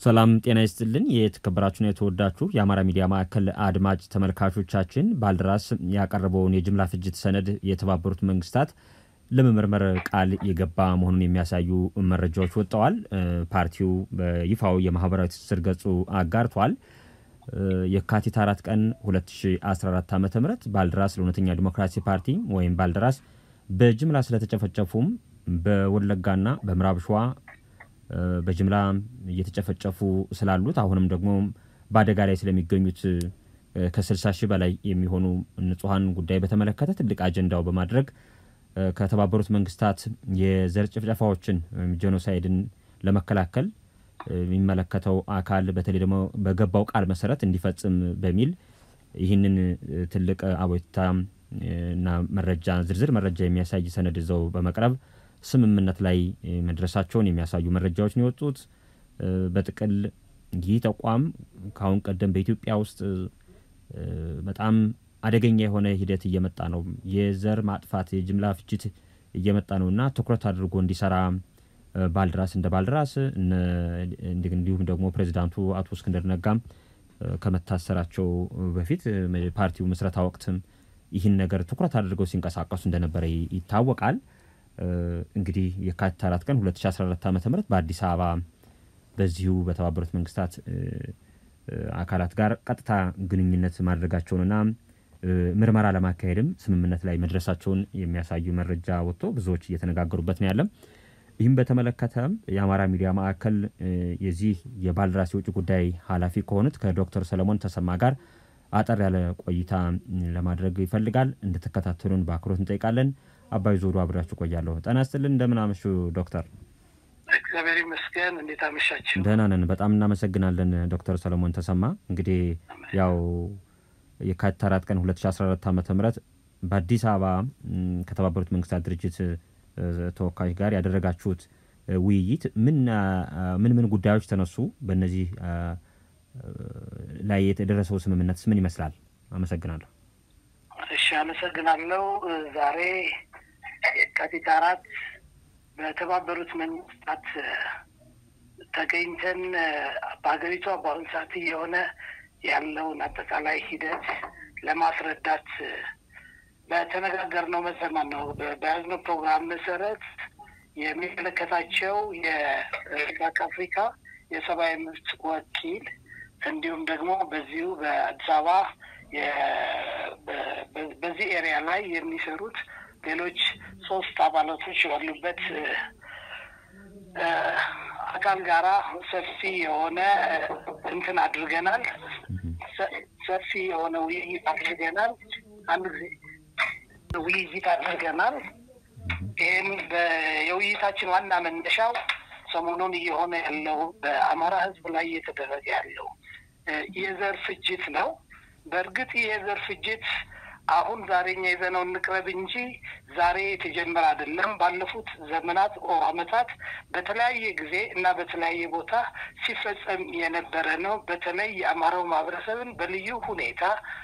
ሰላም ጤና ይስጥልን። የተከበራችሁና የተወዳችሁ የአማራ ሚዲያ ማዕከል አድማጭ ተመልካቾቻችን ባልደራስ ያቀረበውን የጅምላ ፍጅት ሰነድ የተባበሩት መንግስታት ለመመርመር ቃል የገባ መሆኑን የሚያሳዩ መረጃዎች ወጥተዋል። ፓርቲው በይፋው የማህበራዊ ትስስር ገጹ አጋርቷል። የካቲት አራት ቀን 2014 ዓ ም ባልደራስ ለእውነተኛ ዲሞክራሲ ፓርቲ ወይም ባልደራስ በጅምላ ስለተጨፈጨፉም በወለጋና በምዕራብ ሸዋ በጅምላ እየተጨፈጨፉ ስላሉት አሁንም ደግሞ በአደጋ ላይ ስለሚገኙት ከ60 ሺህ በላይ የሚሆኑ ንጹሐን ጉዳይ በተመለከተ ትልቅ አጀንዳው በማድረግ ከተባበሩት መንግስታት የዘር ጭፍጨፋዎችን ወይም ጄኖሳይድን ለመከላከል የሚመለከተው አካል በተለይ ደግሞ በገባው ቃል መሰረት እንዲፈጽም በሚል ይህንን ትልቅ አቤቱታ እና መረጃ ዝርዝር መረጃ የሚያሳይ ሰነድ ይዘው በመቅረብ ስምምነት ላይ መድረሳቸውን የሚያሳዩ መረጃዎች ነው የወጡት። በጥቅል ይህ ተቋም ከአሁን ቀደም በኢትዮጵያ ውስጥ በጣም አደገኛ የሆነ ሂደት እየመጣ ነው፣ የዘር ማጥፋት የጅምላ ፍጅት እየመጣ ነው እና ትኩረት አድርጎ እንዲሰራ ባልደራስ እንደ ባልደራስ እንዲሁም ደግሞ ፕሬዚዳንቱ አቶ እስክንድር ነጋም ከመታሰራቸው በፊት ፓርቲው ምስረታ ወቅትም ይህን ነገር ትኩረት አድርገው ሲንቀሳቀሱ እንደነበረ ይታወቃል። እንግዲህ የካቲት አራት ቀን 2014 ዓ ም በአዲስ አበባ በዚሁ በተባበሩት መንግስታት አካላት ጋር ቀጥታ ግንኙነት ማድረጋቸውንና ምርመራ ለማካሄድም ስምምነት ላይ መድረሳቸውን የሚያሳዩ መረጃ ወጥቶ ብዙዎች እየተነጋገሩበት ነው ያለም። ይህም በተመለከተ የአማራ ሚዲያ ማዕከል የዚህ የባልደራስ የውጭ ጉዳይ ኃላፊ ከሆኑት ከዶክተር ሰለሞን ተሰማ ጋር አጠር ያለ ቆይታ ለማድረግ ይፈልጋል። እንድትከታተሉን በአክብሮት እንጠይቃለን። አባይ ዞሩ አብሬያችሁ ቆያለሁ። ጤና ይስጥልን። እንደምን አመሹ ዶክተር? እግዚአብሔር ይመስገን። እንዴት አመሻችሁ? ደህና ነን። በጣም እናመሰግናለን ዶክተር ሰለሞን ተሰማ። እንግዲህ ያው የካቲት አራት ቀን 2014 ዓ ም በአዲስ አበባ ከተባበሩት መንግስታት ድርጅት ተወካዮች ጋር ያደረጋችሁት ውይይት ምን ምን ምን ጉዳዮች ተነሱ? በእነዚህ ላይ የተደረሰው ስምምነትስ ምን ይመስላል? አመሰግናለሁ። እሺ፣ አመሰግናለሁ። ዛሬ የካቲት አራት በተባበሩት መንግስታት ተገኝተን በሀገሪቷ በአሁኑ ሰዓት እየሆነ ያለውን አጠቃላይ ሂደት ለማስረዳት በተነጋገርነው መሰማን ነው። በያዝነው ፕሮግራም መሰረት የሚመለከታቸው የምስራቅ አፍሪካ የሰብአዊ መብት ወኪል እንዲሁም ደግሞ በዚሁ በአዲስ አበባ በዚህ ኤሪያ ላይ የሚሰሩት ሌሎች ሶስት አባላቶች ያሉበት አካል ጋራ ሰፊ የሆነ እንትን አድርገናል። ሰፊ የሆነ ውይይት አድርገናል። አንድ ጊዜ ውይይት አድርገናል። ይህም የውይይታችን ዋና መነሻው ሰሞኑን እየሆነ ያለው በአማራ ሕዝብ ላይ እየተደረገ ያለው የዘር ፍጅት ነው። በእርግጥ የዘር ፍጅት አሁን ዛሬ እኛ ይዘነው እንቅረብ እንጂ ዛሬ የተጀመረ አይደለም። ባለፉት ዘመናት ኦ ዓመታት በተለያየ ጊዜ እና በተለያየ ቦታ ሲፈጸም የነበረ ነው። በተለይ የአማራው ማህበረሰብን በልዩ ሁኔታ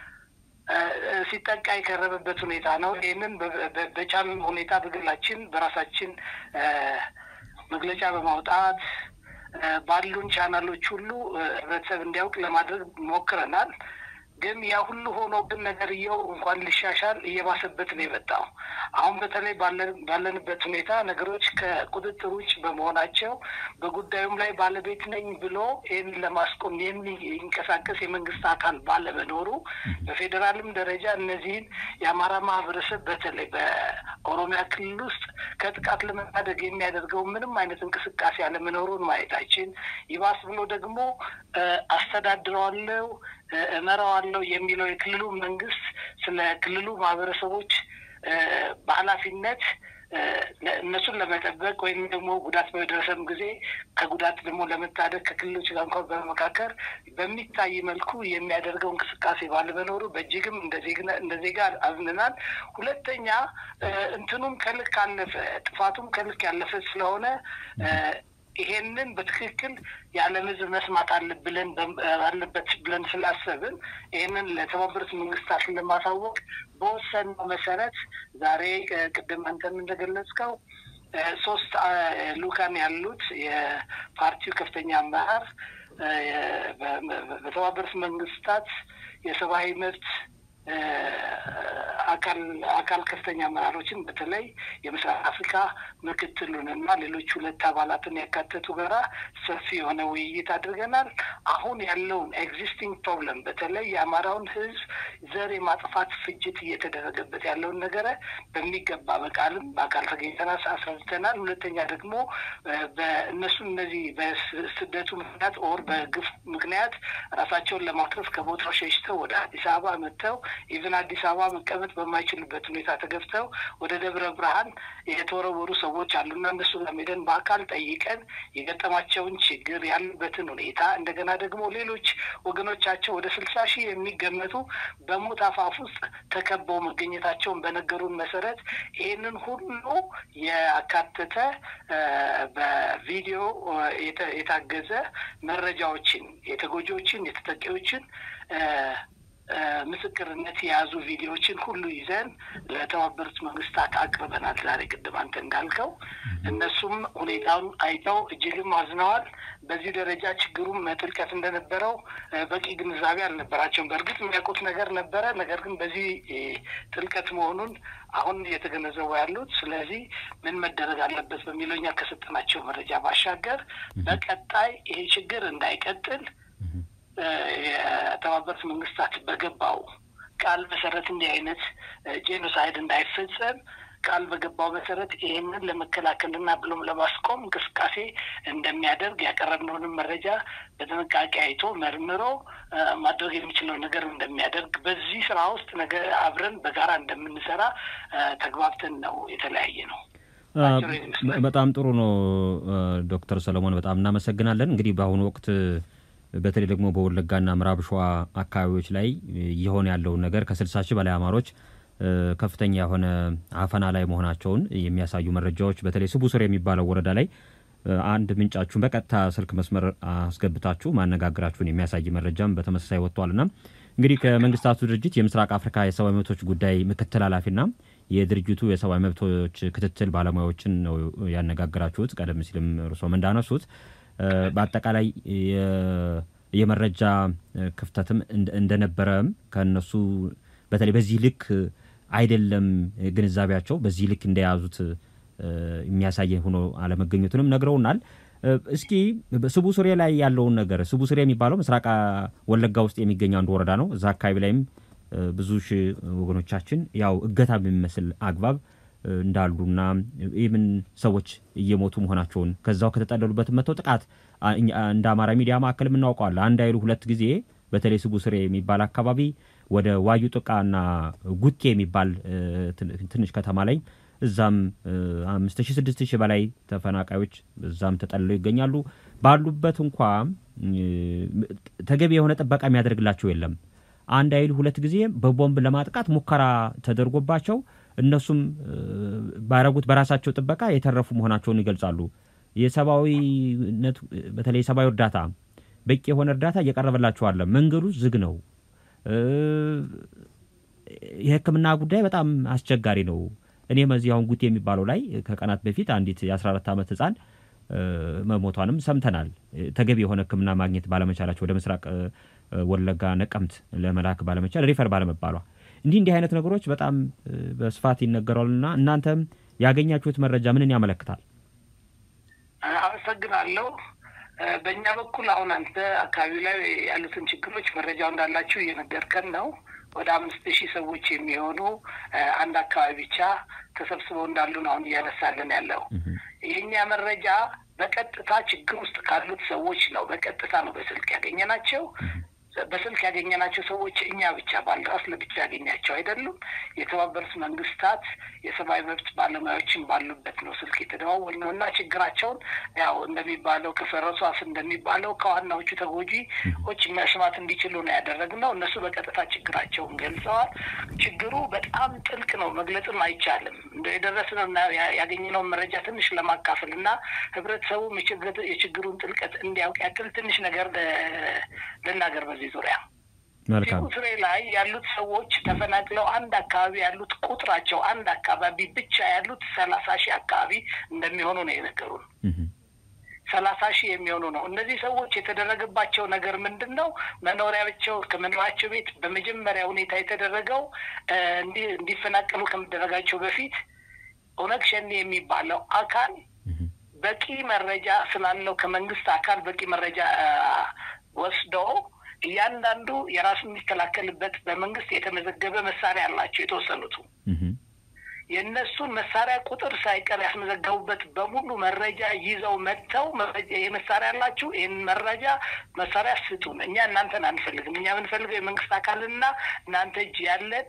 ሲጠቃ የቀረበበት ሁኔታ ነው። ይህንን በቻል ሁኔታ በግላችን በራሳችን መግለጫ በማውጣት ባሉን ቻናሎች ሁሉ ህብረተሰብ እንዲያውቅ ለማድረግ ሞክረናል። ግን ያ ሁሉ ሆኖ ግን ነገርየው እንኳን ሊሻሻል እየባሰበት ነው የመጣው። አሁን በተለይ ባለንበት ሁኔታ ነገሮች ከቁጥጥር ውጭ በመሆናቸው በጉዳዩም ላይ ባለቤት ነኝ ብሎ ይህን ለማስቆም የሚንቀሳቀስ የመንግስት አካል ባለመኖሩ በፌዴራልም ደረጃ እነዚህን የአማራ ማህበረሰብ በተለይ በኦሮሚያ ክልል ውስጥ ከጥቃት ለመታደግ የሚያደርገው ምንም አይነት እንቅስቃሴ አለመኖሩን ማየታችን ይባስ ብሎ ደግሞ አስተዳድረዋለው እመራዋለሁ የሚለው የክልሉ መንግስት ስለ ክልሉ ማህበረሰቦች በኃላፊነት እነሱን ለመጠበቅ ወይም ደግሞ ጉዳት በደረሰም ጊዜ ከጉዳት ደግሞ ለመታደግ ከክልሎች ጋር እንኳን በመካከር በሚታይ መልኩ የሚያደርገው እንቅስቃሴ ባለመኖሩ በእጅግም እንደ ዜጋ አዝንናል። ሁለተኛ እንትኑም ከልክ አለፈ፣ ጥፋቱም ከልክ ያለፈ ስለሆነ ይሄንን በትክክል የዓለም ሕዝብ መስማት አለብለን አለበት ብለን ስላሰብን ይሄንን ለተባበሩት መንግስታት ለማሳወቅ በወሰነው መሰረት ዛሬ ቅድም አንተም እንደገለጽከው ሶስት ልኡካን ያሉት የፓርቲው ከፍተኛ አመራር በተባበሩት መንግስታት የሰብአዊ መብት አካል አካል ከፍተኛ አመራሮችን በተለይ የምስራቅ አፍሪካ ምክትሉን እና ሌሎች ሁለት አባላትን ያካተቱ ጋራ ሰፊ የሆነ ውይይት አድርገናል። አሁን ያለውን ኤግዚስቲንግ ፕሮብለም በተለይ የአማራውን ሕዝብ ዘር የማጥፋት ፍጅት እየተደረገበት ያለውን ነገረ በሚገባ በቃልም በአካል ተገኝተናል አስረድተናል። ሁለተኛ ደግሞ በእነሱ እነዚህ በስደቱ ምክንያት ኦር በግፍ ምክንያት ራሳቸውን ለማትረፍ ከቦታው ሸሽተው ወደ አዲስ አበባ መጥተው ኢቨን አዲስ አበባ መቀመጥ በማይችሉበት ሁኔታ ተገብተው ወደ ደብረ ብርሃን የተወረወሩ ሰዎች አሉና እነሱ ጋር ሄደን በአካል ጠይቀን የገጠማቸውን ችግር ያሉበትን ሁኔታ እንደገና ደግሞ ሌሎች ወገኖቻቸው ወደ ስልሳ ሺህ የሚገመቱ በሞት አፋፍ ውስጥ ተከበው መገኘታቸውን በነገሩን መሰረት ይህንን ሁሉ ያካተተ በቪዲዮ የታገዘ መረጃዎችን የተጎጂዎችን የተጠቂዎችን ምስክርነት የያዙ ቪዲዮዎችን ሁሉ ይዘን ለተባበሩት መንግስታት አቅርበናል። ዛሬ ቅድም አንተ እንዳልከው እነሱም ሁኔታውን አይተው እጅግም አዝነዋል። በዚህ ደረጃ ችግሩም ጥልቀት እንደነበረው በቂ ግንዛቤ አልነበራቸውም። በእርግጥ የሚያውቁት ነገር ነበረ፣ ነገር ግን በዚህ ጥልቀት መሆኑን አሁን እየተገነዘቡ ያሉት። ስለዚህ ምን መደረግ አለበት በሚለው እኛ ከሰጠናቸው መረጃ ባሻገር በቀጣይ ይሄ ችግር እንዳይቀጥል የተባበሩት መንግስታት በገባው ቃል መሰረት እንዲህ አይነት ጄኖሳይድ እንዳይፈጸም ቃል በገባው መሰረት ይህንን ለመከላከልና ብሎም ለማስቆም እንቅስቃሴ እንደሚያደርግ ያቀረብነውንም መረጃ በጥንቃቄ አይቶ መርምሮ ማድረግ የሚችለው ነገር እንደሚያደርግ በዚህ ስራ ውስጥ ነገ አብረን በጋራ እንደምንሰራ ተግባብተን ነው የተለያየ ነው። በጣም ጥሩ ነው ዶክተር ሰለሞን በጣም እናመሰግናለን። እንግዲህ በአሁኑ ወቅት በተለይ ደግሞ በወለጋና ምዕራብ ሸዋ አካባቢዎች ላይ እየሆነ ያለውን ነገር ከስልሳ ሺህ በላይ አማሮች ከፍተኛ የሆነ አፈና ላይ መሆናቸውን የሚያሳዩ መረጃዎች በተለይ ስቡ ስር የሚባለው ወረዳ ላይ አንድ ምንጫችሁን በቀጥታ ስልክ መስመር አስገብታችሁ ማነጋገራችሁን የሚያሳይ መረጃም በተመሳሳይ ወጥቷልና እንግዲህ ከመንግስታቱ ድርጅት የምስራቅ አፍሪካ የሰብአዊ መብቶች ጉዳይ ምክትል ኃላፊና የድርጅቱ የሰብአዊ መብቶች ክትትል ባለሙያዎችን ነው ያነጋገራችሁት። ቀደም ሲልም እርሶም እንዳነሱት በአጠቃላይ የመረጃ ክፍተትም እንደነበረም ከነሱ በተለይ በዚህ ልክ አይደለም ግንዛቤያቸው በዚህ ልክ እንደያዙት የሚያሳይ ሆኖ አለመገኘቱንም ነግረውናል። እስኪ ስቡ ስሬ ላይ ያለውን ነገር ስቡ ስሬ የሚባለው ምስራቅ ወለጋ ውስጥ የሚገኝ አንዱ ወረዳ ነው። እዛ አካባቢ ላይም ብዙ ሺህ ወገኖቻችን ያው እገታ በሚመስል አግባብ እንዳሉና ኢቭን ሰዎች እየሞቱ መሆናቸውን ከዛው ከተጠለሉበት መጥተው ጥቃት እንደ አማራ ሚዲያ ማዕከል የምናውቀዋለን። አንድ አይሉ ሁለት ጊዜ በተለይ ስቡ ስሬ የሚባል አካባቢ ወደ ዋዩ ጥቃና ጉቴ የሚባል ትንሽ ከተማ ላይ እዛም አምስት ሺህ ስድስት ሺህ በላይ ተፈናቃዮች እዛም ተጠልለው ይገኛሉ። ባሉበት እንኳ ተገቢ የሆነ ጥበቃ የሚያደርግላቸው የለም። አንድ አይሉ ሁለት ጊዜ በቦምብ ለማጥቃት ሙከራ ተደርጎባቸው እነሱም ባረጉት በራሳቸው ጥበቃ የተረፉ መሆናቸውን ይገልጻሉ። የሰብአዊነት በተለይ የሰብአዊ እርዳታ በቂ የሆነ እርዳታ እየቀረበላቸው አለ። መንገዱ ዝግ ነው። የሕክምና ጉዳይ በጣም አስቸጋሪ ነው። እኔም እዚህ አሁን ጉቴ የሚባለው ላይ ከቀናት በፊት አንዲት የ14 ዓመት ህፃን መሞቷንም ሰምተናል። ተገቢ የሆነ ሕክምና ማግኘት ባለመቻላቸው ወደ ምስራቅ ወለጋ ነቀምት ለመላክ ባለመቻል ሪፈር ባለመባሏ እንዲህ እንዲህ አይነት ነገሮች በጣም በስፋት ይነገራሉና እናንተም ያገኛችሁት መረጃ ምንን ያመለክታል? አመሰግናለሁ። በእኛ በኩል አሁን አንተ አካባቢ ላይ ያሉትን ችግሮች መረጃው እንዳላችሁ እየነገርከን ነው። ወደ አምስት ሺህ ሰዎች የሚሆኑ አንድ አካባቢ ብቻ ተሰብስበው እንዳሉ ነው አሁን እያነሳልን ያለው። የእኛ መረጃ በቀጥታ ችግር ውስጥ ካሉት ሰዎች ነው። በቀጥታ ነው በስልክ ያገኘናቸው። በስልክ ያገኘናቸው ሰዎች እኛ ብቻ ባልደራስ ለብቻ ያገኛቸው አይደሉም። የተባበሩት መንግስታት የሰብአዊ መብት ባለሙያዎችን ባሉበት ነው ስልክ የተደዋወል ነው እና ችግራቸውን ያው እንደሚባለው ከፈረሱ አፍ እንደሚባለው ከዋናዎቹ ተጎጂዎች መስማት እንዲችሉ ነው ያደረግነው። እነሱ በቀጥታ ችግራቸውን ገልጸዋል። ችግሩ በጣም ጥልቅ ነው፣ መግለጽም አይቻልም። እንደ የደረስነው እና ያገኘነውን መረጃ ትንሽ ለማካፈል እና ህብረተሰቡም የችግሩን ጥልቀት እንዲያውቅ ያክል ትንሽ ነገር ልናገር በዚህ ዙሪያ መልካም ስሬ ላይ ያሉት ሰዎች ተፈናቅለው አንድ አካባቢ ያሉት ቁጥራቸው አንድ አካባቢ ብቻ ያሉት ሰላሳ ሺህ አካባቢ እንደሚሆኑ ነው የነገሩን። ሰላሳ ሺህ የሚሆኑ ነው። እነዚህ ሰዎች የተደረገባቸው ነገር ምንድን ነው? መኖሪያቸው ከመኖሪያቸው ቤት በመጀመሪያ ሁኔታ የተደረገው እንዲፈናቀሉ ከመደረጋቸው በፊት ኦነግ ሸኔ የሚባለው አካል በቂ መረጃ ስላለው ከመንግስት አካል በቂ መረጃ ወስዶ እያንዳንዱ የራሱ የሚከላከልበት በመንግስት የተመዘገበ መሳሪያ አላቸው የተወሰኑቱ የእነሱን መሳሪያ ቁጥር ሳይቀር ያስመዘገቡበት በሙሉ መረጃ ይዘው መጥተው ይህ መሳሪያ አላችሁ፣ ይህን መረጃ መሳሪያ ስጡን፣ እኛ እናንተን አንፈልግም፣ እኛ የምንፈልገው የመንግስት አካልና እናንተ እጅ ያለን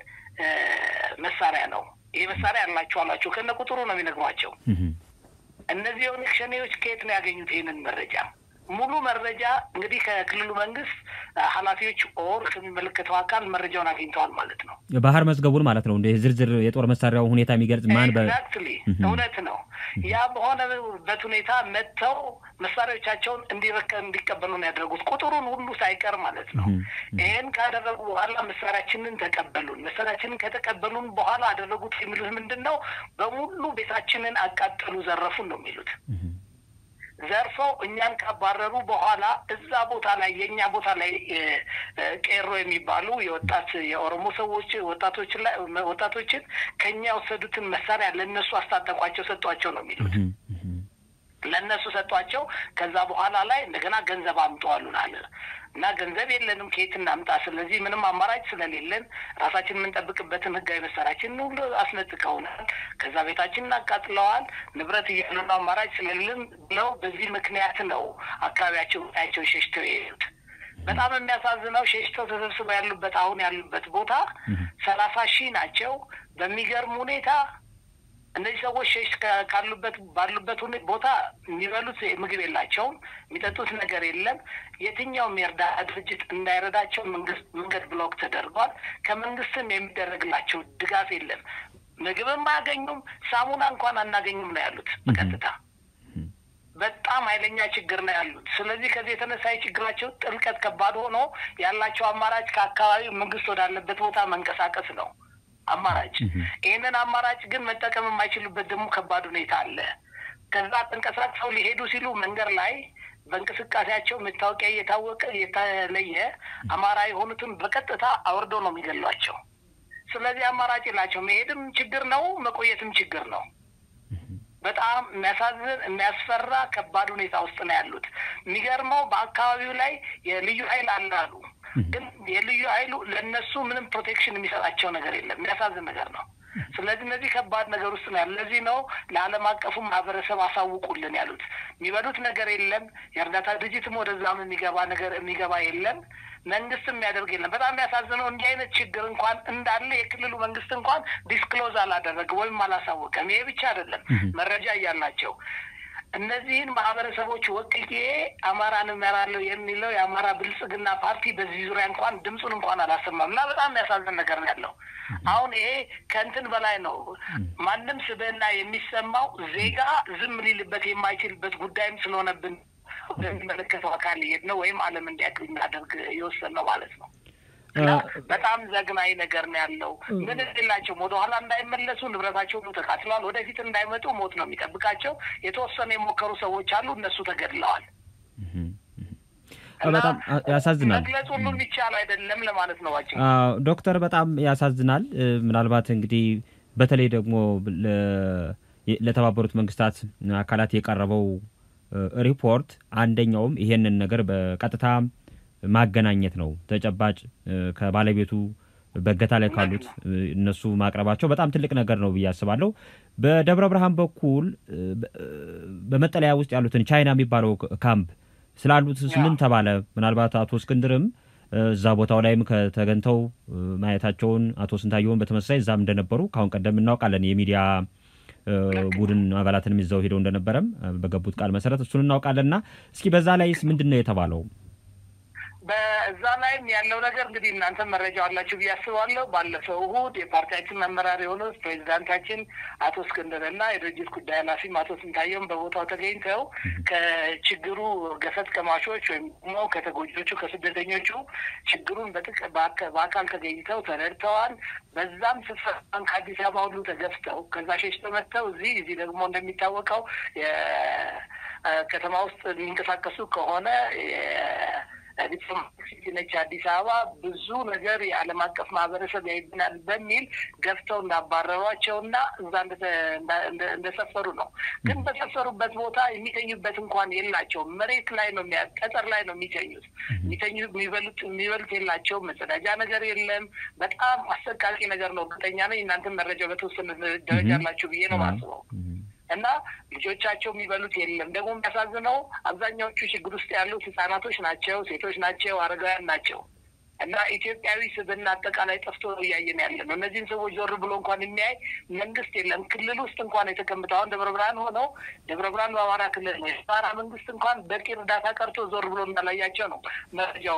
መሳሪያ ነው። ይህ መሳሪያ አላችሁ አላቸው። ከነ ቁጥሩ ነው የሚነግሯቸው። እነዚህ የኦነግ ሸኔዎች ከየት ነው ያገኙት ይህንን መረጃ? ሙሉ መረጃ እንግዲህ ከክልሉ መንግስት ኃላፊዎች ኦር ከሚመለከተው አካል መረጃውን አግኝተዋል ማለት ነው። ባህር መዝገቡን ማለት ነው። እንደ ዝርዝር የጦር መሳሪያው ሁኔታ የሚገልጽ ማን ኤግዛክትሊ እውነት ነው። ያ በሆነበት ሁኔታ መጥተው መሳሪያዎቻቸውን እንዲረከ እንዲቀበሉ ነው ያደረጉት ቁጥሩን ሁሉ ሳይቀር ማለት ነው። ይህን ካደረጉ በኋላ መሳሪያችንን ተቀበሉን። መሳሪያችንን ከተቀበሉን በኋላ አደረጉት የሚሉት ምንድን ነው? በሙሉ ቤታችንን አቃጠሉ፣ ዘረፉን ነው የሚሉት ዘርፈው እኛን ካባረሩ በኋላ እዛ ቦታ ላይ የእኛ ቦታ ላይ ቄሮ የሚባሉ የወጣት የኦሮሞ ሰዎች ወጣቶች ላይ ወጣቶችን ከኛ የወሰዱትን መሳሪያ ለእነሱ አስታጠቋቸው፣ ሰጧቸው ነው የሚሉት። ለእነሱ ሰጧቸው። ከዛ በኋላ ላይ እንደገና ገንዘብ አምጠዋሉን አለ እና ገንዘብ የለንም ከየት እናምጣ? ስለዚህ ምንም አማራጭ ስለሌለን ራሳችን የምንጠብቅበትን ህጋዊ መሳሪያችን ሁሉ አስነጥቀውናል። ከዛ ቤታችንን አቃጥለዋል። ንብረት እያሉ አማራጭ ስለሌለን ብለው በዚህ ምክንያት ነው አካባቢያቸው ያቸው ሸሽተው የሄዱት። በጣም የሚያሳዝነው ሸሽተው ተሰብስበው ያሉበት አሁን ያሉበት ቦታ ሰላሳ ሺህ ናቸው። በሚገርም ሁኔታ እነዚህ ሰዎች ሸሽ ካሉበት ባሉበት ቦታ የሚበሉት ምግብ የላቸውም፣ የሚጠጡት ነገር የለም። የትኛውም የእርዳታ ድርጅት እንዳይረዳቸው መንግስት መንገድ ብሎክ ተደርጓል። ከመንግስትም የሚደረግላቸው ድጋፍ የለም። ምግብም አያገኙም፣ ሳሙና እንኳን አናገኙም ነው ያሉት በቀጥታ በጣም ኃይለኛ ችግር ነው ያሉት። ስለዚህ ከዚህ የተነሳ የችግራቸው ጥልቀት ከባድ ሆኖ ያላቸው አማራጭ ከአካባቢው መንግስት ወዳለበት ቦታ መንቀሳቀስ ነው አማራጭ። ይህንን አማራጭ ግን መጠቀም የማይችሉበት ደግሞ ከባድ ሁኔታ አለ። ከዛ ተንቀሳቅሰው ሊሄዱ ሲሉ መንገድ ላይ በእንቅስቃሴያቸው መታወቂያ እየታወቀ የተለየ አማራ የሆኑትን በቀጥታ አውርዶ ነው የሚገሏቸው። ስለዚህ አማራጭ የላቸው። መሄድም ችግር ነው፣ መቆየትም ችግር ነው። በጣም የሚያሳዝን የሚያስፈራ ከባድ ሁኔታ ውስጥ ነው ያሉት። የሚገርመው በአካባቢው ላይ የልዩ ኃይል አለ አሉ። ግን የልዩ ኃይሉ ለእነሱ ምንም ፕሮቴክሽን የሚሰጣቸው ነገር የለም። የሚያሳዝን ነገር ነው። ስለዚህ እነዚህ ከባድ ነገር ውስጥ ነው ያሉ። ለዚህ ነው ለዓለም አቀፉ ማህበረሰብ አሳውቁልን ያሉት። የሚበሉት ነገር የለም። የእርዳታ ድርጅትም ወደዛም የሚገባ ነገር የሚገባ የለም። መንግስትም የሚያደርግ የለም። በጣም የሚያሳዝነው እንዲህ አይነት ችግር እንኳን እንዳለ የክልሉ መንግስት እንኳን ዲስክሎዝ አላደረገም ወይም አላሳወቀም። ይሄ ብቻ አይደለም፣ መረጃ እያላቸው እነዚህን ማህበረሰቦች ወክዬ አማራን እመራለሁ የሚለው የአማራ ብልጽግና ፓርቲ በዚህ ዙሪያ እንኳን ድምፁን እንኳን አላሰማም እና በጣም የሚያሳዝን ነገር ነው ያለው። አሁን ይሄ ከእንትን በላይ ነው። ማንም ስብዕና የሚሰማው ዜጋ ዝም ሊልበት የማይችልበት ጉዳይም ስለሆነብን ወደሚመለከተው አካል ሊሄድ ነው ወይም ዓለም እንዲያውቅ የሚያደርግ የወሰን ነው ማለት ነው። በጣም ዘግናኝ ነገር ነው ያለው። ምን የላቸውም። ወደኋላ እንዳይመለሱ ንብረታቸው ሁሉ ተቃጥለዋል። ወደፊት እንዳይመጡ ሞት ነው የሚጠብቃቸው። የተወሰኑ የሞከሩ ሰዎች አሉ፣ እነሱ ተገድለዋል። በጣም ያሳዝናል። መግለጽ ሁሉ የሚቻል አይደለም ለማለት ነው። ባጭ ዶክተር በጣም ያሳዝናል። ምናልባት እንግዲህ በተለይ ደግሞ ለተባበሩት መንግስታት አካላት የቀረበው ሪፖርት አንደኛውም ይሄንን ነገር በቀጥታ ማገናኘት ነው። ተጨባጭ ከባለቤቱ በእገታ ላይ ካሉት እነሱ ማቅረባቸው በጣም ትልቅ ነገር ነው ብዬ አስባለሁ። በደብረ ብርሃን በኩል በመጠለያ ውስጥ ያሉትን ቻይና የሚባለው ካምፕ ስላሉት ምን ተባለ? ምናልባት አቶ እስክንድርም እዛ ቦታው ላይም ከተገኝተው ማየታቸውን አቶ ስንታየውን በተመሳሳይ እዛም እንደነበሩ ከአሁን ቀደም እናውቃለን። የሚዲያ ቡድን አባላትንም ይዘው ሄደው እንደነበረም በገቡት ቃል መሰረት እሱን እናውቃለን። እና እስኪ በዛ ላይስ ምንድን ነው የተባለው? በዛ ላይም ያለው ነገር እንግዲህ እናንተ መረጃ አላችሁ ብዬ አስባለሁ። ባለፈው እሑድ የፓርቲያችን መመራር የሆነው ፕሬዚዳንታችን አቶ እስክንድር እና የድርጅት ጉዳይ ኃላፊም አቶ ስንታየውም በቦታው ተገኝተው ከችግሩ ገፈት ቀማሾች ወይም ደግሞ ከተጎጆቹ ከስደተኞቹ ችግሩን በጥቅ በአካል ተገኝተው ተረድተዋል። በዛም ስፍራን ከአዲስ አበባ ሁሉ ተገፍተው ከዛ ሸሽተው መጥተው እዚህ እዚህ ደግሞ እንደሚታወቀው ከተማ ውስጥ የሚንቀሳቀሱ ከሆነ ዲፕሎማቲክ ሲቲ ነች አዲስ አበባ። ብዙ ነገር የዓለም አቀፍ ማህበረሰብ ያይብናል በሚል ገፍተው እንዳባረሯቸው እና እዛ እንደሰፈሩ ነው። ግን በሰፈሩበት ቦታ የሚተኙበት እንኳን የላቸውም። መሬት ላይ ነው ጠጠር ላይ ነው የሚተኙት። የሚተኙ የሚበሉት የሚበሉት የላቸውም። መጸዳጃ ነገር የለም። በጣም አሰቃቂ ነገር ነው። እርግጠኛ ነኝ እናንተም መረጃ በተወሰነ ደረጃ አላችሁ ብዬ ነው ማስበው። እና ልጆቻቸው የሚበሉት የለም። ደግሞ የሚያሳዝነው አብዛኛዎቹ ችግር ውስጥ ያሉት ህጻናቶች ናቸው፣ ሴቶች ናቸው፣ አረጋውያን ናቸው። እና ኢትዮጵያዊ ስብዕና አጠቃላይ ጠፍቶ ነው እያየን ያለ ነው። እነዚህን ሰዎች ዞር ብሎ እንኳን የሚያይ መንግስት የለም። ክልል ውስጥ እንኳን የተቀምጠው አሁን ደብረ ብርሃን ሆነው ደብረ ብርሃን በአማራ ክልል ነው። የአማራ መንግስት እንኳን በቂ እርዳታ ቀርቶ ዞር ብሎ እንዳላያቸው ነው መረጃው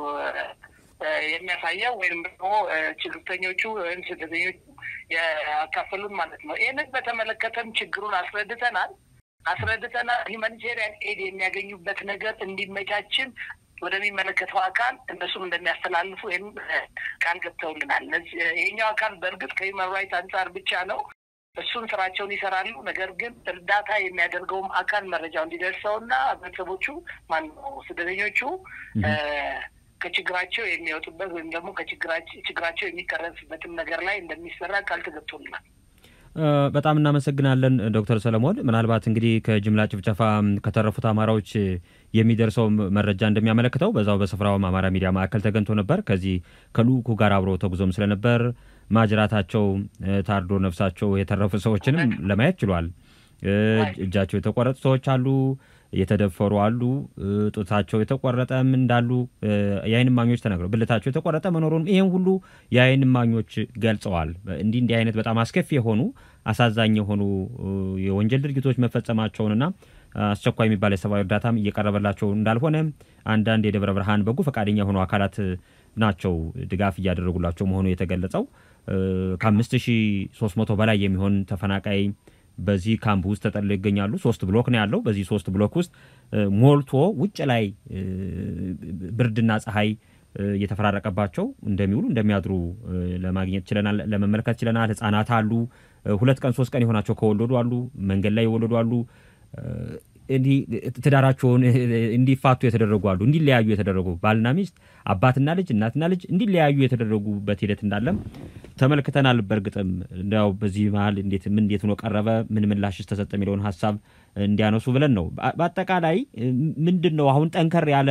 የሚያሳየው ወይም ደግሞ ችግርተኞቹ ወይም ስደተኞቹ ያካፈሉን ማለት ነው። ይህንን በተመለከተም ችግሩን አስረድተናል አስረድተናል። ሂውማኒቴሪያን ኤድ የሚያገኙበት ነገር እንዲመቻችን ወደሚመለከተው አካል እነሱም እንደሚያስተላልፉ ወይም ቃል ገብተውልናል። ይሄኛው አካል በእርግጥ ከሂውማን ራይት አንጻር ብቻ ነው እሱን ስራቸውን ይሰራሉ። ነገር ግን እርዳታ የሚያደርገውም አካል መረጃው እንዲደርሰውና ቤተሰቦቹ ማነው ስደተኞቹ ከችግራቸው የሚወጡበት ወይም ደግሞ ከችግራቸው የሚቀረፍበትም ነገር ላይ እንደሚሰራ ቃል ተገብቶልናል። በጣም እናመሰግናለን ዶክተር ሰለሞን። ምናልባት እንግዲህ ከጅምላ ጭፍጨፋ ከተረፉት አማራዎች የሚደርሰው መረጃ እንደሚያመለክተው በዛው በስፍራውም አማራ ሚዲያ ማዕከል ተገኝቶ ነበር። ከዚህ ከልኡኩ ጋር አብሮ ተጉዞም ስለነበር ማጅራታቸው ታርዶ ነፍሳቸው የተረፉ ሰዎችንም ለማየት ችሏል። እጃቸው የተቆረጡ ሰዎች አሉ፣ የተደፈሩ አሉ፣ ጡታቸው የተቆረጠም እንዳሉ የዓይን እማኞች ተናግረው ብልታቸው የተቆረጠ መኖሩን ይህን ሁሉ የዓይን እማኞች ገልጸዋል። እንዲህ እንዲህ አይነት በጣም አስከፊ የሆኑ አሳዛኝ የሆኑ የወንጀል ድርጊቶች መፈጸማቸውንና አስቸኳይ የሚባል የሰብአዊ እርዳታም እየቀረበላቸው እንዳልሆነ አንዳንድ የደብረ ብርሃን በጎ ፈቃደኛ የሆኑ አካላት ናቸው ድጋፍ እያደረጉላቸው መሆኑ የተገለጸው። ከአምስት ሺህ ሶስት መቶ በላይ የሚሆን ተፈናቃይ በዚህ ካምፕ ውስጥ ተጠልለው ይገኛሉ። ሶስት ብሎክ ነው ያለው። በዚህ ሶስት ብሎክ ውስጥ ሞልቶ ውጭ ላይ ብርድና ፀሐይ እየተፈራረቀባቸው እንደሚውሉ እንደሚያድሩ ለማግኘት ችለናል፣ ለመመልከት ችለናል። ህጻናት አሉ። ሁለት ቀን ሶስት ቀን የሆናቸው ከወለዱ አሉ። መንገድ ላይ የወለዱ አሉ። እንዲህ ትዳራቸውን እንዲፋቱ የተደረጉ አሉ። እንዲለያዩ የተደረጉ ባልና ሚስት፣ አባትና ልጅ፣ እናትና ልጅ እንዲለያዩ የተደረጉበት ሂደት እንዳለም ተመልክተናል። በእርግጥም እንዲያው በዚህ መሀል እንዴት ምን እንዴት ሆኖ ቀረበ፣ ምን ምላሽስ ተሰጠ የሚለውን ሀሳብ እንዲያነሱ ብለን ነው። በአጠቃላይ ምንድን ነው አሁን ጠንከር ያለ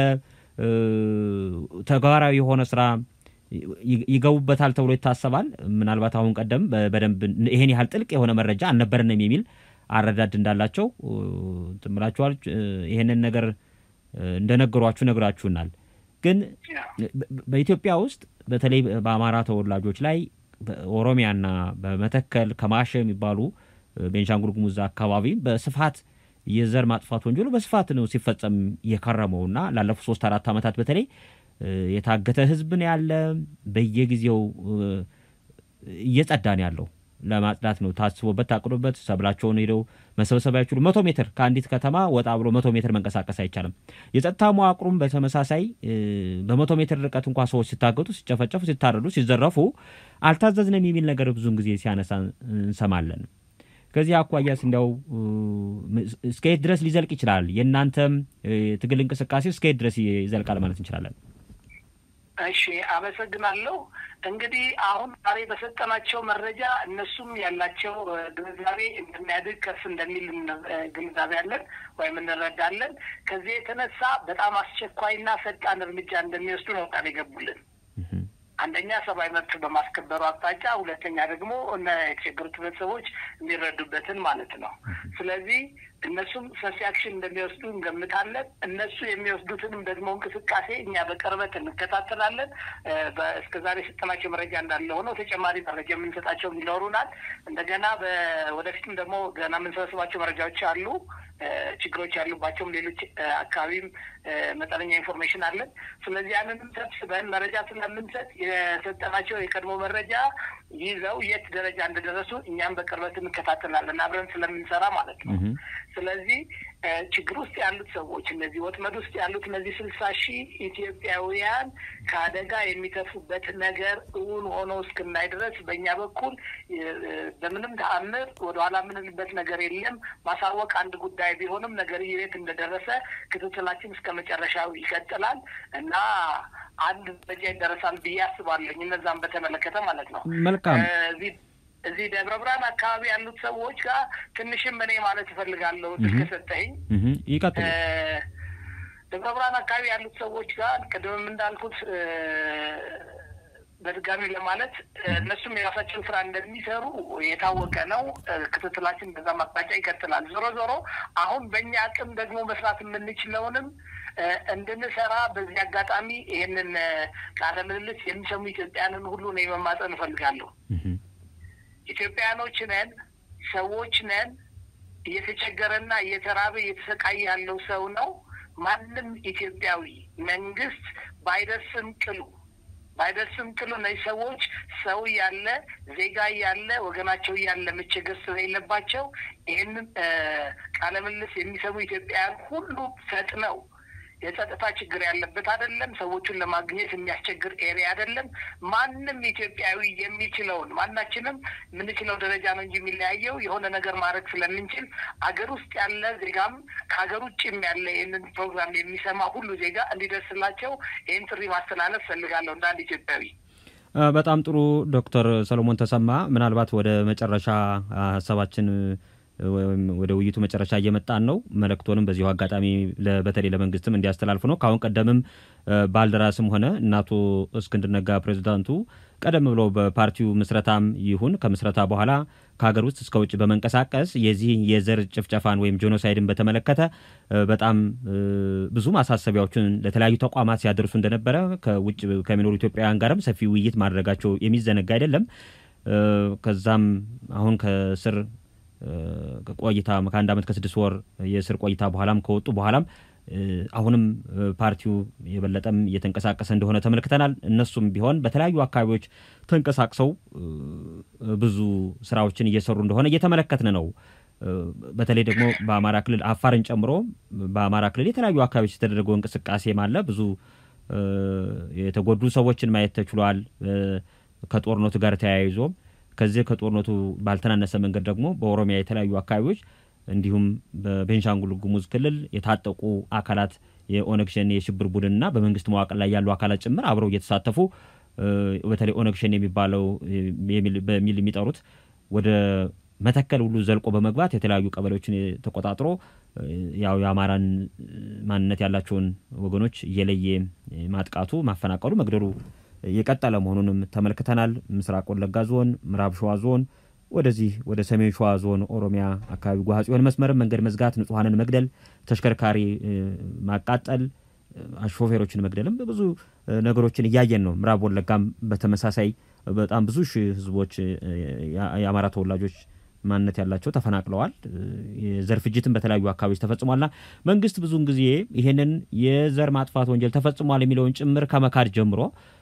ተግባራዊ የሆነ ስራ ይገቡበታል ተብሎ ይታሰባል። ምናልባት አሁን ቀደም በደንብ ይሄን ያህል ጥልቅ የሆነ መረጃ አልነበረንም የሚል አረዳድ እንዳላቸው ትምላችኋል። ይሄንን ነገር እንደነገሯችሁ ነግራችሁናል። ግን በኢትዮጵያ ውስጥ በተለይ በአማራ ተወላጆች ላይ በኦሮሚያና በመተከል ከማሸ የሚባሉ ቤንሻንጉል ጉሙዝ አካባቢ በስፋት የዘር ማጥፋት ወንጀሉ በስፋት ነው ሲፈጸም የከረመውና ላለፉት ሶስት አራት ዓመታት በተለይ የታገተ ህዝብ ነው ያለ በየጊዜው እየጸዳ ነው ያለው ለማጽዳት ነው ታስቦበት ታቅዶበት ሰብላቸውን ሄደው መሰብሰብ አይችሉ። መቶ ሜትር ከአንዲት ከተማ ወጣ ብሎ መቶ ሜትር መንቀሳቀስ አይቻልም። የጸጥታ መዋቅሩም በተመሳሳይ በመቶ ሜትር ርቀት እንኳ ሰዎች ሲታገቱ፣ ሲጨፈጨፉ፣ ሲታረዱ፣ ሲዘረፉ አልታዘዝንም የሚል ነገር ብዙን ጊዜ ሲያነሳ እንሰማለን። ከዚህ አኳያስ እንዲያው እስከየት ድረስ ሊዘልቅ ይችላል? የእናንተም ትግል እንቅስቃሴ እስከየት ድረስ ይዘልቃል ማለት እንችላለን? እሺ፣ አመሰግናለሁ። እንግዲህ አሁን ዛሬ በሰጠናቸው መረጃ እነሱም ያላቸው ግንዛቤ እንደሚያድግ ከፍ እንደሚል ግንዛቤ አለን ወይም እንረዳለን። ከዚህ የተነሳ በጣም አስቸኳይና ፈጣን እርምጃ እንደሚወስዱ ነው ቃል የገቡልን። አንደኛ ሰብአዊ መብት በማስከበሩ አቅጣጫ፣ ሁለተኛ ደግሞ እነ የተቸገሩት ቤተሰቦች የሚረዱበትን ማለት ነው። ስለዚህ እነሱም ሰፊ አክሽን እንደሚወስዱ እንገምታለን። እነሱ የሚወስዱትንም ደግሞ እንቅስቃሴ እኛ በቅርበት እንከታተላለን። እስከ ዛሬ የሰጠናቸው መረጃ እንዳለ ሆነው ተጨማሪ መረጃ የምንሰጣቸው ይኖሩናል። እንደገና ወደፊትም ደግሞ ገና የምንሰበስባቸው መረጃዎች አሉ። ችግሮች ያሉባቸውም ሌሎች አካባቢም መጠነኛ ኢንፎርሜሽን አለን። ስለዚህ ያንንም ሰብስበን መረጃ ስለምንሰጥ የሰጠናቸው የቀድሞ መረጃ ይዘው የት ደረጃ እንደደረሱ እኛም በቅርበት እንከታተላለን አብረን ስለምንሰራ ማለት ነው። ስለዚህ ችግር ውስጥ ያሉት ሰዎች እነዚህ ወጥመድ ውስጥ ያሉት እነዚህ ስልሳ ሺህ ኢትዮጵያውያን ከአደጋ የሚተርፉበት ነገር እውን ሆኖ እስክናይ ድረስ በእኛ በኩል በምንም ተአምር ወደኋላ የምንልበት ነገር የለም። ማሳወቅ አንድ ጉዳይ ቢሆንም ነገር የት እንደደረሰ ክትትላችን እስከ መጨረሻው ይቀጥላል እና አንድ ደረጃ ይደረሳል ብዬ አስባለኝ። እነዛም በተመለከተ ማለት ነው። መልካም እዚህ ደብረ ብርሃን አካባቢ ያሉት ሰዎች ጋር ትንሽም እኔ ማለት እፈልጋለሁ እድል ከሰጠኸኝ። ይቀጥሉ። ደብረ ብርሃን አካባቢ ያሉት ሰዎች ጋር ቅድምም እንዳልኩት በድጋሚ ለማለት እነሱም የራሳቸውን ስራ እንደሚሰሩ የታወቀ ነው። ክትትላችን በዛ ማቅጣጫ ይቀጥላል። ዞሮ ዞሮ አሁን በእኛ አቅም ደግሞ መስራት የምንችለውንም እንድንሰራ በዚህ አጋጣሚ ይህንን ቃለ ምልልስ የሚሰሙ ኢትዮጵያንን ሁሉ ነው የመማፀን እፈልጋለሁ። ኢትዮጵያኖች ነን፣ ሰዎች ነን። እየተቸገረና እየተራበ እየተሰቃየ ያለው ሰው ነው። ማንም ኢትዮጵያዊ መንግስት ባይደርስም ቅሉ ባይደርስም ቅሉ እነዚህ ሰዎች ሰው እያለ ዜጋ እያለ ወገናቸው እያለ መቸገር ስለሌለባቸው ይህንን ቃለ ምልልስ የሚሰሙ ኢትዮጵያውያን ሁሉ ፈጥነው የጸጥታ ችግር ያለበት አይደለም። ሰዎቹን ለማግኘት የሚያስቸግር ኤሪያ አይደለም። ማንም ኢትዮጵያዊ የሚችለውን ማናችንም የምንችለው ደረጃ ነው እንጂ የሚለያየው የሆነ ነገር ማድረግ ስለምንችል አገር ውስጥ ያለ ዜጋም ከሀገር ውጭም ያለ ይህንን ፕሮግራም የሚሰማ ሁሉ ዜጋ እንዲደርስላቸው ይህን ጥሪ ማስተላለፍ ፈልጋለሁ እንደ አንድ ኢትዮጵያዊ። በጣም ጥሩ ዶክተር ሰሎሞን ተሰማ ምናልባት ወደ መጨረሻ ሀሳባችን ወይም ወደ ውይይቱ መጨረሻ እየመጣን ነው። መልእክቶንም በዚሁ አጋጣሚ በተለይ ለመንግስትም እንዲያስተላልፉ ነው። ከአሁን ቀደምም ባልደራስም ሆነ እናቶ እስክንድር ነጋ ፕሬዚዳንቱ ቀደም ብሎ በፓርቲው ምስረታም ይሁን ከምስረታ በኋላ ከሀገር ውስጥ እስከ ውጭ በመንቀሳቀስ የዚህ የዘር ጭፍጨፋን ወይም ጄኖሳይድን በተመለከተ በጣም ብዙ ማሳሰቢያዎችን ለተለያዩ ተቋማት ሲያደርሱ እንደነበረ ከውጭ ከሚኖሩ ኢትዮጵያውያን ጋርም ሰፊ ውይይት ማድረጋቸው የሚዘነጋ አይደለም። ከዛም አሁን ከስር ቆይታ ከአንድ ዓመት ከስድስት ወር የእስር ቆይታ በኋላም ከወጡ በኋላም አሁንም ፓርቲው የበለጠም እየተንቀሳቀሰ እንደሆነ ተመልክተናል። እነሱም ቢሆን በተለያዩ አካባቢዎች ተንቀሳቅሰው ብዙ ስራዎችን እየሰሩ እንደሆነ እየተመለከትን ነው። በተለይ ደግሞ በአማራ ክልል አፋርን ጨምሮ በአማራ ክልል የተለያዩ አካባቢዎች የተደረገው እንቅስቃሴም አለ። ብዙ የተጎዱ ሰዎችን ማየት ተችሏል። ከጦርነቱ ጋር ተያይዞ ከዚህ ከጦርነቱ ባልተናነሰ መንገድ ደግሞ በኦሮሚያ የተለያዩ አካባቢዎች እንዲሁም በቤንሻንጉል ጉሙዝ ክልል የታጠቁ አካላት የኦነግ ሸኔ የሽብር ቡድንና በመንግስት መዋቅር ላይ ያሉ አካላት ጭምር አብረው እየተሳተፉ በተለይ ኦነግ ሸኔ የሚባለው በሚል የሚጠሩት ወደ መተከል ሁሉ ዘልቆ በመግባት የተለያዩ ቀበሌዎችን ተቆጣጥሮ ያው የአማራን ማንነት ያላቸውን ወገኖች እየለየ ማጥቃቱ፣ ማፈናቀሉ፣ መግደሉ የቀጠለ መሆኑንም ተመልክተናል። ምስራቅ ወለጋ ዞን፣ ምዕራብ ሸዋ ዞን ወደዚህ ወደ ሰሜን ሸዋ ዞን ኦሮሚያ አካባቢ ጓጽዮን መስመርም መንገድ መዝጋት፣ ንጹሐንን መግደል፣ ተሽከርካሪ ማቃጠል፣ ሾፌሮችን መግደልም ብዙ ነገሮችን እያየን ነው። ምዕራብ ወለጋም በተመሳሳይ በጣም ብዙ ሺህ ህዝቦች የአማራ ተወላጆች ማንነት ያላቸው ተፈናቅለዋል። የዘር ፍጅትን በተለያዩ አካባቢዎች ተፈጽሟልና መንግስት ብዙውን ጊዜ ይህንን የዘር ማጥፋት ወንጀል ተፈጽሟል የሚለውን ጭምር ከመካድ ጀምሮ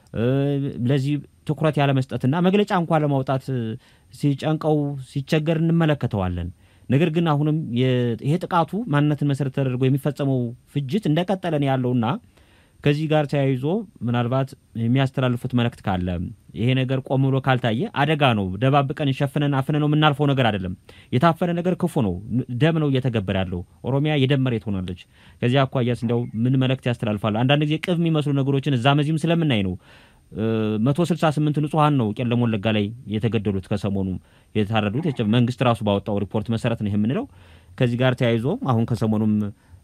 ለዚህ ትኩረት ያለመስጠትና መግለጫ እንኳ ለማውጣት ሲጨንቀው ሲቸገር እንመለከተዋለን። ነገር ግን አሁንም ይሄ ጥቃቱ ማንነትን መሰረት ተደርጎ የሚፈጸመው ፍጅት እንደቀጠለ ነው ያለውና ከዚህ ጋር ተያይዞ ምናልባት የሚያስተላልፉት መልእክት ካለ ይሄ ነገር ቆም ብሎ ካልታየ አደጋ ነው። ደባብቀን ሸፍነን አፍነ ነው የምናልፈው ነገር አይደለም። የታፈነ ነገር ክፉ ነው። ደም ነው እየተገበረ ያለው። ኦሮሚያ የደም መሬት ሆናለች። ከዚህ አኳያስ እንዲያው ምን መልእክት ያስተላልፋሉ? አንዳንድ ጊዜ ቅብ የሚመስሉ ነገሮችን እዛ መዚህም ስለምናይ ነው። መቶ ስልሳ ስምንት ንጹሐን ነው ቄለም ወለጋ ላይ የተገደሉት ከሰሞኑ የታረዱት መንግስት ራሱ ባወጣው ሪፖርት መሰረት ነው የምንለው። ከዚህ ጋር ተያይዞ አሁን ከሰሞኑም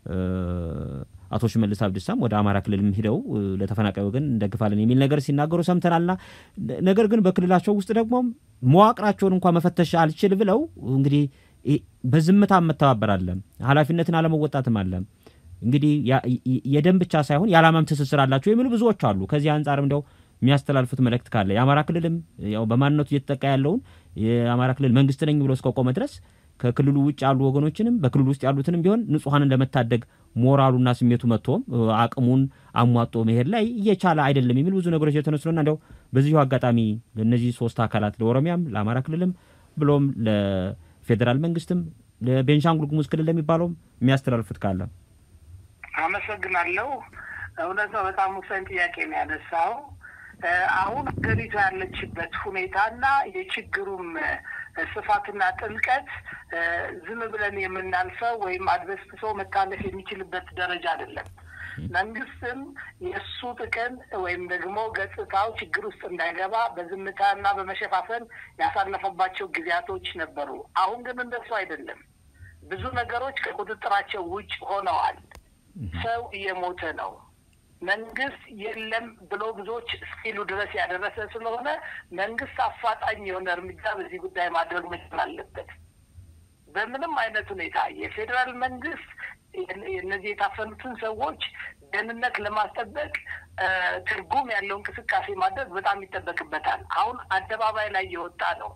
አቶ ሽመልስ አብዲሳም ወደ አማራ ክልልም ሂደው ለተፈናቃይ ወገን እንደግፋለን የሚል ነገር ሲናገሩ ሰምተናልና ነገር ግን በክልላቸው ውስጥ ደግሞ መዋቅራቸውን እንኳ መፈተሽ አልችል ብለው እንግዲህ በዝምታ መተባበር አለ፣ ኃላፊነትን አለመወጣትም አለ። እንግዲህ የደም ብቻ ሳይሆን የዓላማም ትስስር አላቸው የሚሉ ብዙዎች አሉ። ከዚህ አንጻርም እንዲያው የሚያስተላልፉት መልእክት ካለ የአማራ ክልልም ያው በማንነቱ እየተጠቃ ያለውን የአማራ ክልል መንግስት ነኝ ብሎ እስከቆመ ድረስ ከክልሉ ውጭ ያሉ ወገኖችንም በክልሉ ውስጥ ያሉትንም ቢሆን ንጹሐንን ለመታደግ ሞራሉና ስሜቱ መጥቶም አቅሙን አሟጦ መሄድ ላይ እየቻለ አይደለም የሚል ብዙ ነገሮች የተነሱና እንዲያው በዚሁ አጋጣሚ ለእነዚህ ሶስት አካላት ለኦሮሚያም፣ ለአማራ ክልልም ብሎም ለፌዴራል መንግስትም ለቤንሻንጉል ጉሙዝ ክልል ለሚባለውም የሚያስተላልፉት ካለ አመሰግናለሁ። እውነት ነው። በጣም ወሳኝ ጥያቄ ነው ያነሳው። አሁን ሀገሪቱ ያለችበት ሁኔታና የችግሩም ስፋትና ጥልቀት ዝም ብለን የምናልፈው ወይም አድበስብሶ መታለፍ የሚችልበት ደረጃ አይደለም። መንግስትም የእሱ ጥቅም ወይም ደግሞ ገጽታው ችግር ውስጥ እንዳይገባ በዝምታና በመሸፋፈን ያሳለፈባቸው ጊዜያቶች ነበሩ። አሁን ግን እንደሱ አይደለም። ብዙ ነገሮች ከቁጥጥራቸው ውጭ ሆነዋል። ሰው እየሞተ ነው። መንግስት የለም ብሎ ብዙዎች እስኪሉ ድረስ ያደረሰ ስለሆነ መንግስት አፋጣኝ የሆነ እርምጃ በዚህ ጉዳይ ማድረግ መቻል አለበት። በምንም አይነት ሁኔታ የፌዴራል መንግስት እነዚህ የታፈኑትን ሰዎች ደህንነት ለማስጠበቅ ትርጉም ያለው እንቅስቃሴ ማድረግ በጣም ይጠበቅበታል። አሁን አደባባይ ላይ የወጣ ነው።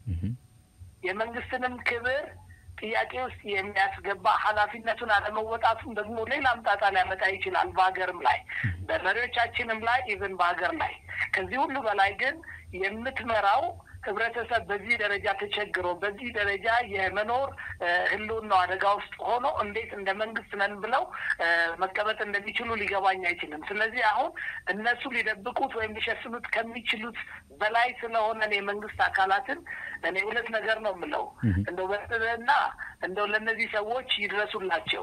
የመንግስትንም ክብር ጥያቄ ውስጥ የሚያስገባ ኃላፊነቱን አለመወጣቱም ደግሞ ሌላ አምጣጣ ሊያመጣ ይችላል። በሀገርም ላይ በመሪዎቻችንም ላይ ኢቨን በሀገር ላይ ከዚህ ሁሉ በላይ ግን የምትመራው ህብረተሰብ በዚህ ደረጃ ተቸግሮ በዚህ ደረጃ የመኖር ህልውናው አደጋ ውስጥ ሆኖ እንዴት እንደ መንግስት ነን ብለው መቀመጥ እንደሚችሉ ሊገባኝ አይችልም። ስለዚህ አሁን እነሱ ሊደብቁት ወይም ሊሸፍኑት ከሚችሉት በላይ ስለሆነ የመንግስት አካላትን እኔ ሁለት ነገር ነው የምለው እንደው በጥበና እንደው ለእነዚህ ሰዎች ይድረሱላቸው።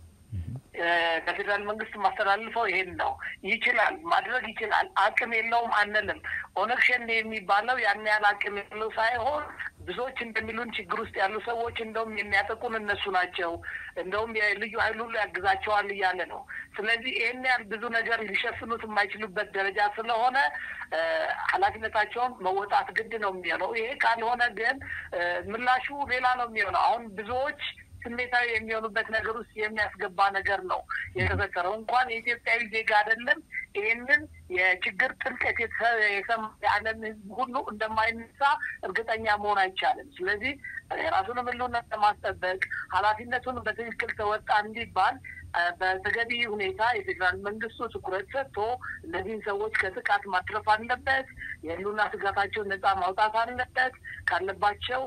ከፌዴራል መንግስት ማስተላልፈው ይሄን ነው። ይችላል፣ ማድረግ ይችላል። አቅም የለውም አንልም። ኦነግ ሸኔ የሚባለው ያን ያህል አቅም የለው ሳይሆን ብዙዎች እንደሚሉን ችግር ውስጥ ያሉ ሰዎች እንደውም የሚያጠቁን እነሱ ናቸው፣ እንደውም የልዩ ኃይል ሁሉ ያግዛቸዋል እያለ ነው። ስለዚህ ይህን ያህል ብዙ ነገር ሊሸፍኑት የማይችሉበት ደረጃ ስለሆነ ኃላፊነታቸውን መወጣት ግድ ነው የሚሆነው። ይሄ ካልሆነ ግን ምላሹ ሌላ ነው የሚሆነው። አሁን ብዙዎች ስሜታዊ የሚሆኑበት ነገር ውስጥ የሚያስገባ ነገር ነው የተፈጠረው። እንኳን የኢትዮጵያዊ ዜጋ አይደለም ይህንን የችግር ጥልቀት የሰማ የዓለም ሕዝብ ሁሉ እንደማይነሳ እርግጠኛ መሆን አይቻልም። ስለዚህ የራሱንም ሕልውና ለማስጠበቅ ኃላፊነቱን በትክክል ተወጣ እንዲባል በተገቢ ሁኔታ የፌዴራል መንግስቱ ትኩረት ሰጥቶ እነዚህን ሰዎች ከጥቃት ማትረፍ አለበት። የህልውና ስጋታቸውን ነጻ ማውጣት አለበት። ካለባቸው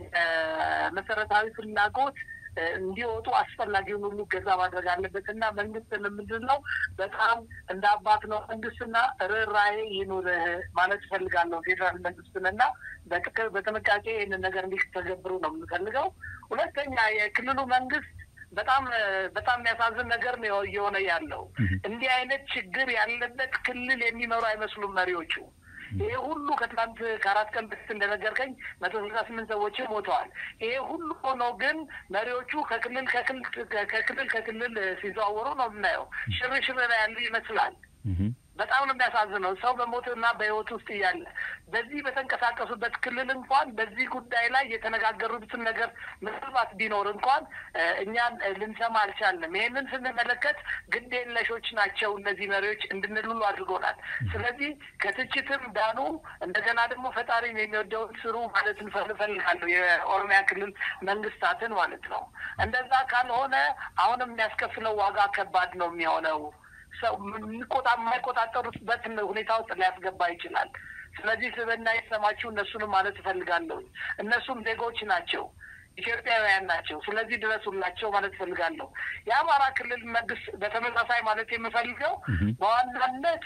የመሰረታዊ ፍላጎት እንዲወጡ አስፈላጊውን ሁሉ ገዛ ማድረግ አለበት እና መንግስት ምንድን ነው በጣም እንደ አባት ነው መንግስትና ርኅራኄ ይኑርህ ማለት እፈልጋለሁ። ፌዴራል መንግስትን እና በጥንቃቄ ይህንን ነገር እንዲተገብሩ ነው የምንፈልገው። ሁለተኛ የክልሉ መንግስት በጣም በጣም የሚያሳዝን ነገር ነው እየሆነ ያለው። እንዲህ አይነት ችግር ያለበት ክልል የሚመሩ አይመስሉም መሪዎቹ። ይሄ ሁሉ ከትናንት ከአራት ቀን በፊት እንደነገርከኝ መቶ ስልሳ ስምንት ሰዎችም ሞተዋል። ይሄ ሁሉ ሆኖ ግን መሪዎቹ ከክልል ከክልል ከክልል ሲዘዋወሩ ነው የምናየው። ሽርሽር ላይ ያሉ ይመስላል። በጣም ነው የሚያሳዝነው። ሰው በሞትና በህይወት ውስጥ እያለ በዚህ በተንቀሳቀሱበት ክልል እንኳን በዚህ ጉዳይ ላይ የተነጋገሩትን ነገር ምናልባት ቢኖር እንኳን እኛን ልንሰማ አልቻልንም። ይሄንን ስንመለከት ግድ የለሾች ናቸው እነዚህ መሪዎች እንድንል ሁሉ አድርጎናል። ስለዚህ ከትችትም ዳኑ፣ እንደገና ደግሞ ፈጣሪን የሚወደውን ስሩ ማለት እንፈልጋለሁ። የኦሮሚያ ክልል መንግስታትን ማለት ነው። እንደዛ ካልሆነ አሁንም የሚያስከፍለው ዋጋ ከባድ ነው የሚሆነው ሰው የማይቆጣጠሩበት ሁኔታ ውስጥ ሊያስገባ ይችላል። ስለዚህ ስብዕና የተሰማችሁ እነሱንም ማለት እፈልጋለሁ። እነሱም ዜጎች ናቸው፣ ኢትዮጵያውያን ናቸው። ስለዚህ ድረሱላቸው ማለት እፈልጋለሁ። የአማራ ክልል መንግስት በተመሳሳይ ማለት የምፈልገው በዋናነት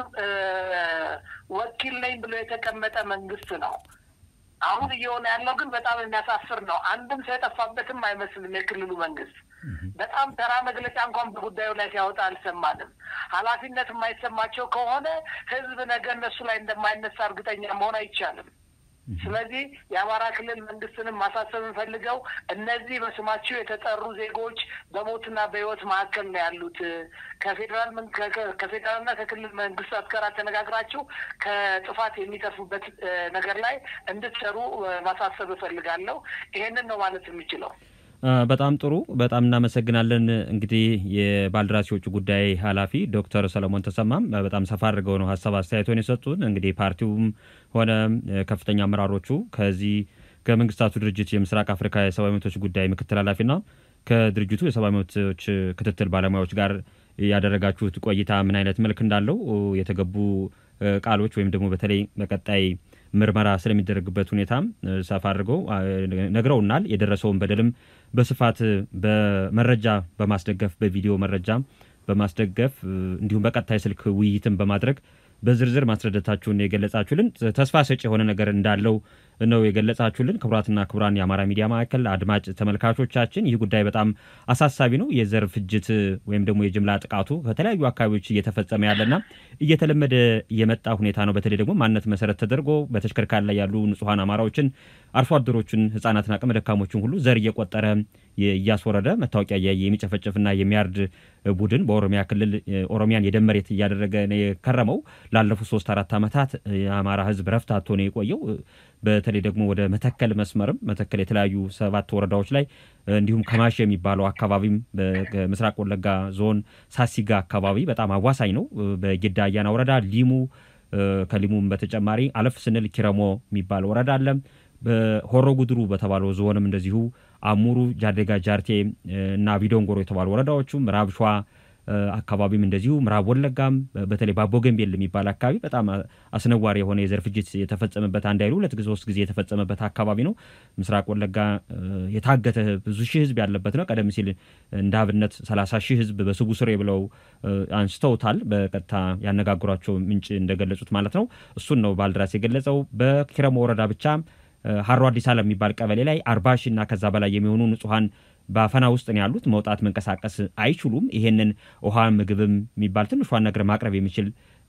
ወኪል ነኝ ብሎ የተቀመጠ መንግስት ነው። አሁን እየሆነ ያለው ግን በጣም የሚያሳፍር ነው። አንድም ሰው የጠፋበትም አይመስልም የክልሉ መንግስት በጣም ተራ መግለጫ እንኳን በጉዳዩ ላይ ሲያወጣ አልሰማንም። ኃላፊነት የማይሰማቸው ከሆነ ህዝብ ነገ እነሱ ላይ እንደማይነሳ እርግጠኛ መሆን አይቻልም። ስለዚህ የአማራ ክልል መንግስትንም ማሳሰብ እንፈልገው እነዚህ በስማቸው የተጠሩ ዜጎች በሞትና በህይወት መካከል ነው ያሉት። ከፌዴራል ከፌዴራልና ከክልል መንግስታት ጋር ተነጋግራችሁ ከጥፋት የሚተርፉበት ነገር ላይ እንድትሰሩ ማሳሰብ እፈልጋለሁ። ይሄንን ነው ማለት የምችለው። በጣም ጥሩ፣ በጣም እናመሰግናለን። እንግዲህ የባልደራስ የውጭ ጉዳይ ኃላፊ ዶክተር ሰለሞን ተሰማም በጣም ሰፋ አድርገው ነው ሀሳብ አስተያየቶን የሰጡን። እንግዲህ ፓርቲውም ሆነ ከፍተኛ አመራሮቹ ከዚህ ከመንግስታቱ ድርጅት የምስራቅ አፍሪካ የሰብአዊ መብቶች ጉዳይ ምክትል ኃላፊና ከድርጅቱ የሰብአዊ መብቶች ክትትል ባለሙያዎች ጋር ያደረጋችሁት ቆይታ ምን አይነት መልክ እንዳለው የተገቡ ቃሎች ወይም ደግሞ በተለይ በቀጣይ ምርመራ ስለሚደረግበት ሁኔታም ሰፋ አድርገው ነግረውናል። የደረሰውን በደልም በስፋት በመረጃ በማስደገፍ በቪዲዮ መረጃ በማስደገፍ እንዲሁም በቀጥታ የስልክ ውይይትን በማድረግ በዝርዝር ማስረዳታችሁን የገለጻችሁልን ተስፋ ሰጪ የሆነ ነገር እንዳለው ነው የገለጻችሁልን። ክቡራትና ክቡራን የአማራ ሚዲያ ማዕከል አድማጭ ተመልካቾቻችን ይህ ጉዳይ በጣም አሳሳቢ ነው። የዘር ፍጅት ወይም ደግሞ የጅምላ ጥቃቱ ከተለያዩ አካባቢዎች እየተፈጸመ ያለና እየተለመደ የመጣ ሁኔታ ነው። በተለይ ደግሞ ማንነት መሰረት ተደርጎ በተሽከርካሪ ላይ ያሉ ንጹሐን አማራዎችን፣ አርሶ አደሮችን፣ ህጻናትና አቅመ ደካሞችን ሁሉ ዘር እየቆጠረ እያስወረደ መታወቂያ እያየ የሚጨፈጭፍና የሚያርድ ቡድን በኦሮሚያ ክልል ኦሮሚያን የደም መሬት እያደረገ ነው የከረመው። ላለፉት ሶስት አራት ዓመታት የአማራ ህዝብ ረፍት አጥቶ ነው የቆየው። በተለይ ደግሞ ወደ መተከል መስመርም መተከል የተለያዩ ሰባት ወረዳዎች ላይ እንዲሁም ከማሽ የሚባለው አካባቢም በምስራቅ ወለጋ ዞን ሳሲጋ አካባቢ በጣም አዋሳኝ ነው። በጌዳ አያና ወረዳ ሊሙ፣ ከሊሙም በተጨማሪ አለፍ ስንል ኪረሞ የሚባል ወረዳ አለ። በሆሮ ጉድሩ በተባለው ዞንም እንደዚሁ አሙሩ፣ ጃደጋ፣ ጃርቴ እና ቢዶንጎሮ የተባሉ ወረዳዎቹ ምዕራብ ሸዋ አካባቢም እንደዚሁ ምዕራብ ወለጋም በተለይ ባቦ ገንቤል የሚባል አካባቢ በጣም አስነዋሪ የሆነ የዘር ፍጅት የተፈጸመበት አንድ አይሉ ሁለት ጊዜ ሶስት ጊዜ የተፈጸመበት አካባቢ ነው። ምስራቅ ወለጋ የታገተ ብዙ ሺህ ህዝብ ያለበት ነው። ቀደም ሲል እንደ አብነት ሰላሳ ሺህ ህዝብ በስቡ ስሬ ብለው አንስተውታል። በቀጥታ ያነጋግሯቸው ምንጭ እንደገለጹት ማለት ነው። እሱን ነው ባልደራስ የገለጸው። በኪረሞ ወረዳ ብቻ ሀሮ አዲስ አለም የሚባል ቀበሌ ላይ አርባ ሺህ እና ከዛ በላይ የሚሆኑ ንጹሐን በአፈና ውስጥ ነው ያሉት። መውጣት መንቀሳቀስ አይችሉም። ይሄንን ውሃ ምግብም የሚባል ትንሿን ነገር ማቅረብ የሚችል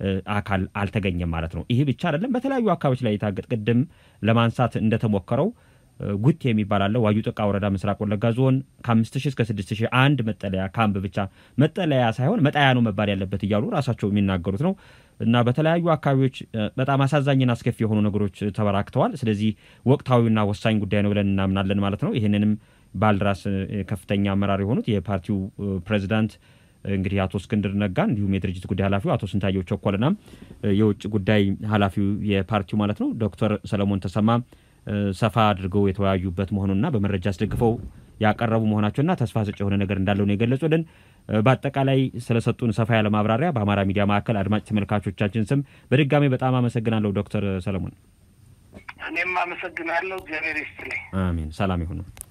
አካል አልተገኘም ማለት ነው። ይህ ብቻ አይደለም። በተለያዩ አካባቢዎች ላይ የታገጥ ቅድም ለማንሳት እንደተሞከረው ጉቴ የሚባል አለ። ዋዩ ጥቃ ወረዳ ምስራቅ ወለጋ ዞን ከአምስት ሺህ እስከ ስድስት ሺህ አንድ መጠለያ ካምፕ ብቻ መጠለያ ሳይሆን መጣያ ነው መባል ያለበት እያሉ ራሳቸው የሚናገሩት ነው። እና በተለያዩ አካባቢዎች በጣም አሳዛኝና አስከፊ የሆኑ ነገሮች ተበራክተዋል። ስለዚህ ወቅታዊና ወሳኝ ጉዳይ ነው ብለን እናምናለን ማለት ነው። ይህንንም ባልደራስ ከፍተኛ አመራር የሆኑት የፓርቲው ፕሬዚዳንት እንግዲህ አቶ እስክንድር ነጋ እንዲሁም የድርጅት ጉዳይ ኃላፊው አቶ ስንታየው ቸኮልና የውጭ ጉዳይ ኃላፊው የፓርቲው ማለት ነው ዶክተር ሰለሞን ተሰማ ሰፋ አድርገው የተወያዩበት መሆኑንና በመረጃ አስደግፈው ያቀረቡ መሆናቸውና ተስፋ ሰጭ የሆነ ነገር እንዳለው ነው የገለጹልን። በአጠቃላይ ስለሰጡን ሰፋ ያለ ማብራሪያ በአማራ ሚዲያ ማዕከል አድማጭ ተመልካቾቻችን ስም በድጋሚ በጣም አመሰግናለሁ ዶክተር ሰለሞን። እኔም አመሰግናለሁ። እግዚአብሔር ይስጥልኝ። አሜን። ሰላም ይሁኑ።